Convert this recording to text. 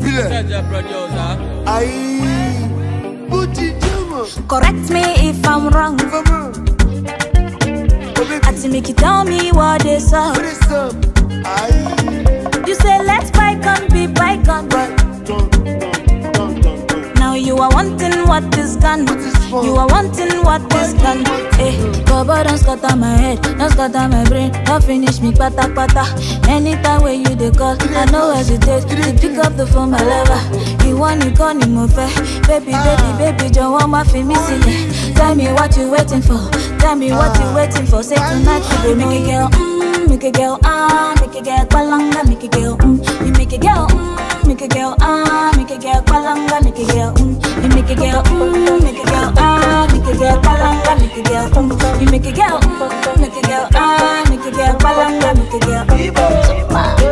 Filẹ̀. Judge producer. Aye. Booty Jama. Correct me if I'm wrong. Mama. Oh baby, Ati make you tell me what is up. what is up? Aye. You say let's bygone be bygone. Right. Dun, dun, dun, dun, dun. Now you are wanting what is gone. is gone? You are wanting what is gone. Hey, Baba don't scatter my head, don't scatter my brain, don't finish me pata pata. Anytime when you dey call, I know hesitate to pick up the phone, my lover. You want you call me more fair, baby, baby, baby, don't want my me see Tell me what you waiting for, tell me what you waiting for. Say tonight you go make a girl, mm, make a girl, ah, make a girl, palanga, make a girl, mm, you make a girl, mm, make a girl, ah, make a girl, palanga, make a girl, mm, you make a girl, mm, make a girl, ah, make a girl, palanga, make a girl, mm, you make a girl, mm, make a girl, ah, make a girl, palanga, make a girl, mm.